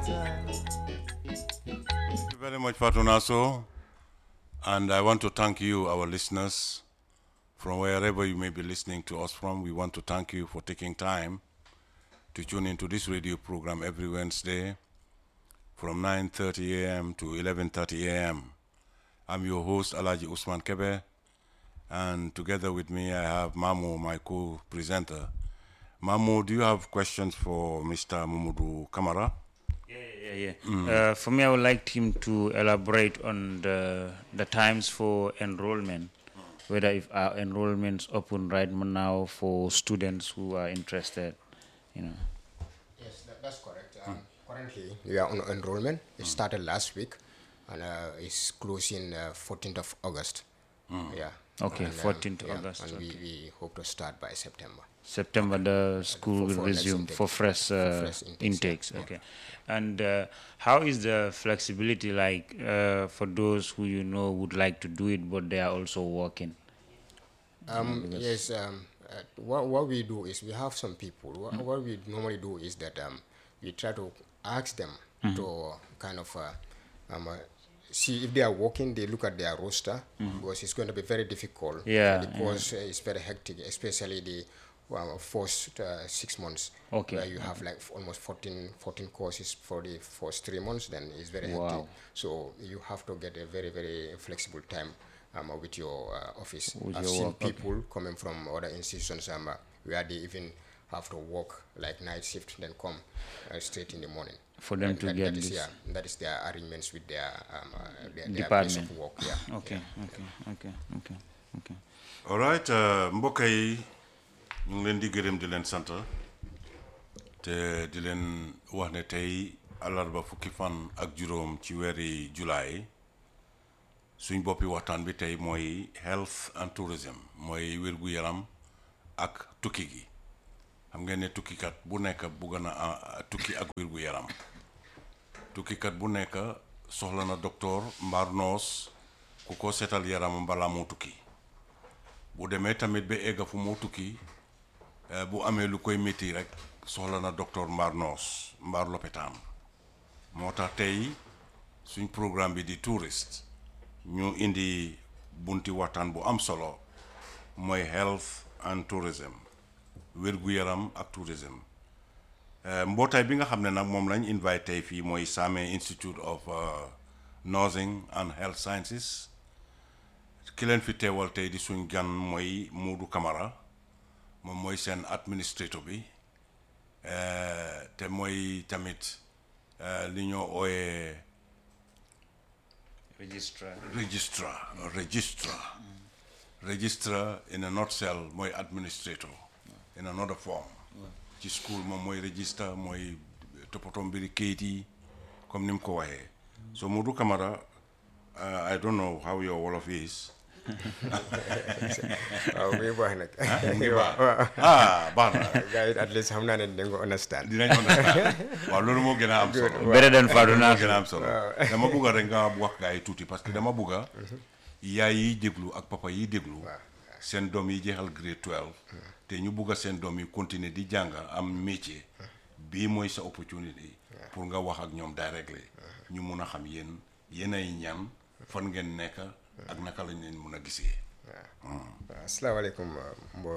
Thank you very much, Fatunaso. And I want to thank you, our listeners, from wherever you may be listening to us from. We want to thank you for taking time to tune into this radio program every Wednesday from 9:30 a.m. to 11:30 a.m. I'm your host Alaji Usman Kebe, and together with me I have Mamu, my co-presenter. Mamu, do you have questions for Mr. Mumudu Kamara? Yeah, yeah, yeah. Uh, for me, I would like him to elaborate on the the times for enrollment, whether if our enrollments open right now for students who are interested, you know. Yes, that, that's correct. Um, Currently, we are on enrollment. It started last week, and uh, it's closing uh, 14th of August. Yeah. Okay, And, 14th yeah, August, And okay. we, we hope to start by September. September the school for- will for next resume intake. for fresh, uh, fresh intakes, intakes. yeah. Okay, and uh, how is the flexibility like uh, for those who you know would like to do it but they are also working? Um, yes, um, uh, what, what we do is we have some people. What, what we normally do is that um, we try to ask them to kind of uh, um, uh, see if they are working, they look at their roster because it's going to be very difficult. Yeah, Because uh, it's very hectic, especially the well, first uh, six months. Okay, Where you have like f- almost 14, 14 courses for the first three months, then it's very Wow. hectic. So you have to get a very, very flexible time um, with your uh, office. With I've your seen work, okay. people coming from other institutions um, uh, where they even have to work like night shift, then come uh, straight in the morning. For them That- to that- get that is, this. yeah, that is their arrangements with their um, uh, their, their place Department. of work. Yeah. Okay, okay, okay, okay, okay. all right uh, mbokk yi ñu ngi leen di gërëm di leen sant te di leen wax ne tey àllarba fukki fan ak juróom ci weeri julaay suñ boppi waxtaan bi tey mooy health and tourism mooy wér-gu-yaram ak tukki gi xam ngeen ne tukkikat bu nekk bugg na a- tukki ak wér-gu-yaram tukkikat bu nekk soxla na docteur mbaar noos ku ko seetal yaramam balaa moo tukki bu demee tamit ba egga fu moo tukki eh, bu amee lu koy métti rek soxla na docteur mbaar noos mbaar lopitaan moo tax tey suñ programme bi di touriste ñu indi bunti waxtaan bu am solo mooy health and tourism wér-gu-yaram ak tourism Eh, mbootaay bi nga xam ne nag moom lañ invite tey fii mooy Sameh Institute of uh, Nursing and Health Sciences ki leen fi teewal tey di suñ gan mooy Moodu Camara moom mooy seen administrateur bi eh, te mooy tamit eh, li ñoo ooyee Registrar. registrar registrar registrar in a nutshell mooy administrator in another form ci school moom mooy register mooy toppatoo mbiri kayit yi comme ni mu ko waxee so Moodu Camara uh, I don't know how your Wolof is waaw muy baax nag. mu ngi baax waaw ah baax na gars yi at least xam naa ne dañ ko understand. dinañ understand waaw loolu moo gën a am solo Better than Fadou moo Nasser. gën a am solo dama bugg a rek nga wax gaa yi tuuti parce que dama bugg a yaay yiy déglu ak papa yiy déglu seen doom yi jeexal grade 12 te ñu bugg a seen doom yi continuer di jàng am métier bii mooy sa opportunité pour nga wax ak ñoom directly ñu mun a xam yéen yéen ay ñan fan ngeen nekk ak naka lañ leen mun a gisee waaw asalaamaaleykum mbo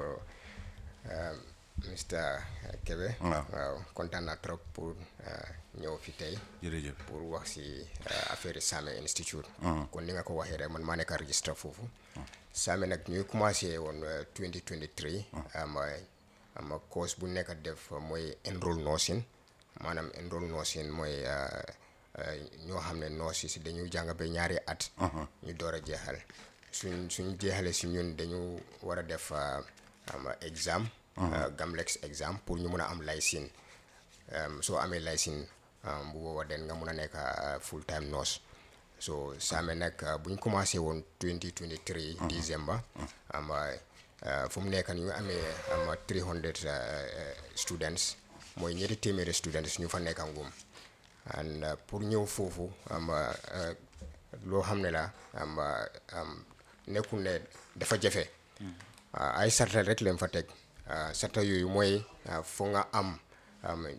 Mr Kebe. waaw. waaw kontaan naa trop pour uh, ñëw fi tey. jërëjëf pour wax si uh, affaire Sameh Institute. kon ni nga ko waxee rek man maa nekk registre foofu. Sameh nag ñuy commencé woon uh, 2023. am am course bu nekk def mooy enroll nursing maanaam enroll nursing mooy uh, uh, ñoo xam ne nurse yi si dañuy jàng ba ñaari at. ñu door a jeexal suñ suñ jeexalee si ñun dañu war a def uh, am exam. uh, Gamlex exam pour ñu mun a am licence. um, soo amee licence um, bu boobaa den nga mun a nekk uh, full time nurse so Sameh nag uh, bu ñu commencé woon 2023 décembre am uh, fu mu nekk ñu ngi amee am 300 uh, uh, students mooy ñetti téeméeri students ñu fa nekk ngum and uh, pour ñëw foofu am uh, uh, loo xam ne la am uh, am nekkul ne dafa jafe uh, ay sarta rek leen fa teg uh, sarta yooyu mooy uh, foo nga am um,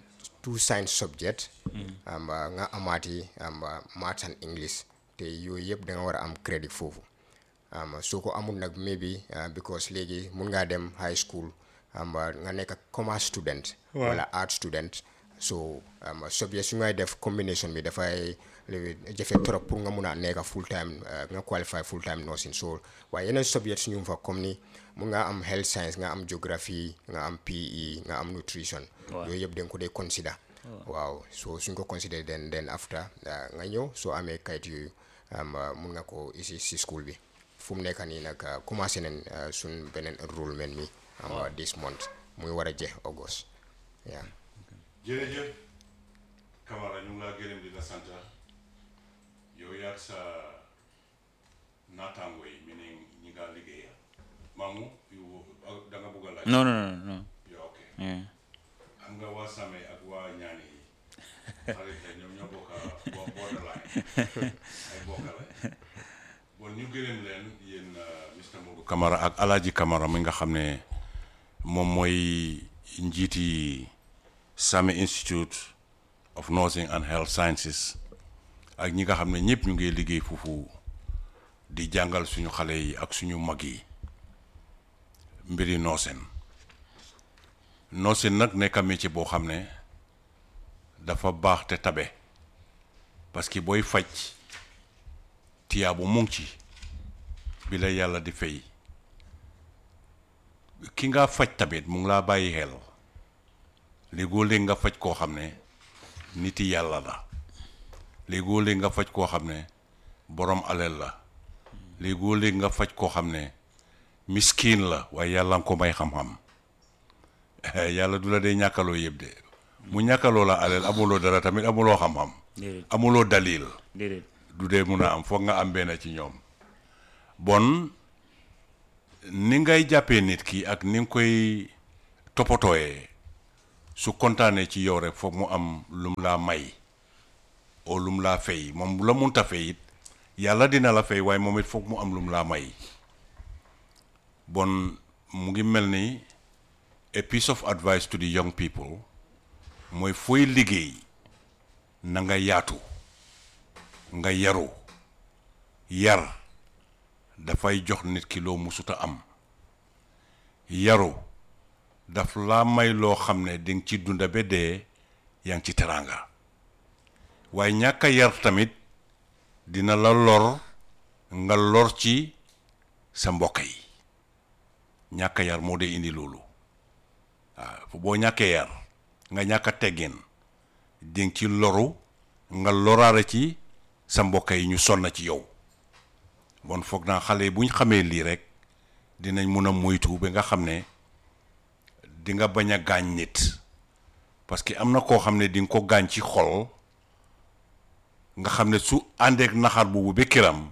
two science subject um, uh, nga amaati um, uh, maths and english te yooyu yëpp da nga war a am crédit foofu um, soo ko amul nag maybe uh, because léegi mun ngaa dem high school um, uh, nga nekk commerce student wala art student so um, subject su ngay def combination bi dafay léegi jafe trop pour nga mun a nekk full time uh, nga qualify full time nursing so waaye yeneen subject su ñu fa comme ni mun nga am health science nga am geography nga am PE nga am nutrition yooyu yëpp da nga ko dee consider waaw so suñ ko consider then then after uh, nga ñëw soo amee kayit yooyu um, uh, mun nga ko isi si school bi fu mu nekk nii nag uh, commencé nañ uh, suñ beneen enrollment mi am uh, this month muy war a jeex August yeah. jërëjëf Camara ñu ngi laa gërëm di la sant yow yaag sa naataango yi mi ne ñi nga liggéeya maamu yow da nga bëgg a laaj No, no, no, no. yow ok Yeah. am nga waa Same ak waa ñaani yi xarit la ñoom ñoo bokk boo borderline ay bokk la bon ñu gërëm leen yéen Mr Modou Camara ak Alaaji Camara mi nga xam ne moom mooy njiiti Same Institute of Nursing and Health Sciences ak ñi nga xam ne ñëpp ñu ngi liggéey foofu di jàngal suñu xale yi ak suñu mag yi mbiri nooseen nooseen nag nekk métier boo xam ne dafa baax te tabe parce que booy faj tiyaabu mu ngi ci bi la yàlla di fay ki nga faj tamit mu ngi laa bàyyi xel léegoo léeg nga faj koo xam ne niti yàlla la léegoo léeg nga faj koo xam ne borom alal la léegoo léeg nga faj koo xam ne miskin la waaye yàlla nga ko may xam-xam yàlla du la dee ñàkkaloo yëpp de mu ñàkkaloo la alal amuloo dara tamit amuloo xam-xam Déedéet. amuloo dalil Déedéet. du dee mun a am foog nga am benn ci ñoom bon ni ngay jàppee nit ki ak ni nga koy toppatooyee su kontaanee ci yow rek foog mu am lum laa may oo lum laa fay moom bu la munta fay it yàlla dina la fay waaye moom it foog mu am lum laa may bon mu ngi mel ni a piece of advice to the young people mooy fooy liggéey na nga yaatu nga yaru yar dafay jox nit ki loo musuta am yaru daf laa may loo xam ne dinga ci dunda ba dee yaa ngi ci teraanga waaye ñàkk a yar tamit dina la lor nga lor ci sa mbokk yi ñàkk a yar moo dee indi loolu waaw boo ñàkkee yar nga ñàkk a teggin dinga ci loru nga loraare ci sa mbokk yi ñu sonn ci yow bon foog naa xale yi bu ñu xamee lii rek dinañ mun a moytu ba nga xam ne di nga bañ a gaañ nit parce que am na koo xam ne di nga ko gaañ ci xol nga xam ne su àndeek naxar boobu ba kiram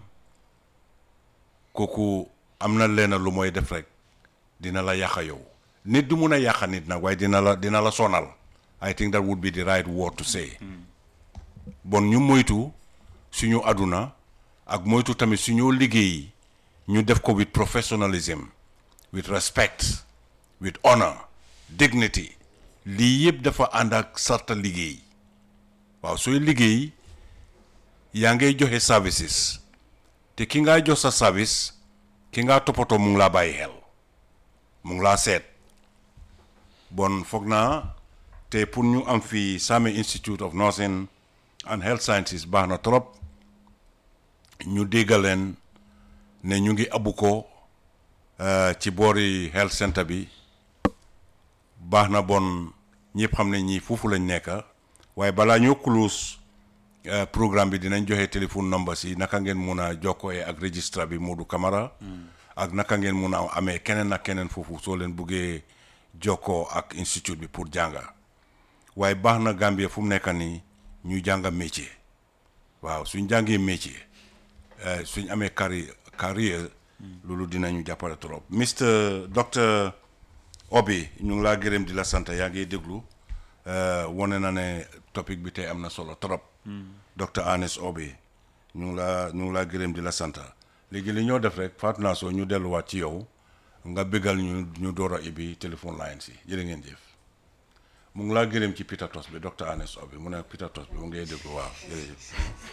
kooku am na leena lu mooy def rek dina la yàqa yow nit du mun a yàqa nit nag waaye dina la dina la sonal I think that would be the right word to say bon ñu moytu suñu àdduna ak moytu tamit suñu liggéey ñu def ko with professionalism with respect with honor dignity lii yëpp dafa ànd ak sarta liggéey waaw sooy liggéey yaa ngay joxe services te ki ngaa jox sa service ki ngaa toppatoo mu ngi laa bàyyi xel mu ngi laa seet bon foog naa te pour ñu am fii Same Institute of Nursing and Health Sciences baax na trop ñu déggal leen ne ñu ngi abu ko ci boori health center bi baax na bon ñëpp xam ne ñii foofu lañ nekk waaye balaa ñoo close programme bi dinañ joxe téléphone number si naka ngeen mun a jokkooyee ak registre bi Modou Camara ak naka ngeen mun a amee keneen ak keneen foofu soo leen buggee jokkoo ak institute bi pour jànga waaye baax na Gambie fu mu nekk nii ñu jàng métier waaw suñ jàngee métier suñ amee carrière carrière loolu dinañu jàppale trop Mr docteur Obi ñu ngi laa gërëm di la sant yaa ngi déglu wane na ne topic bi tey am na solo trop docteur Anes Obi ñu ngi laa ñu ngi laa gërëm di la sant léegi li ñoo def rek faatu naa soo ñu delluwaat ci yow nga bégal ñu ñu door a ibi téléphone line si jërë ngeen jëf mu ngi laa gërëm ci Peter Tos bi docteur Anes Obi mu ne Peter Tos bi mu ngi lay déglu waaw jërëjëf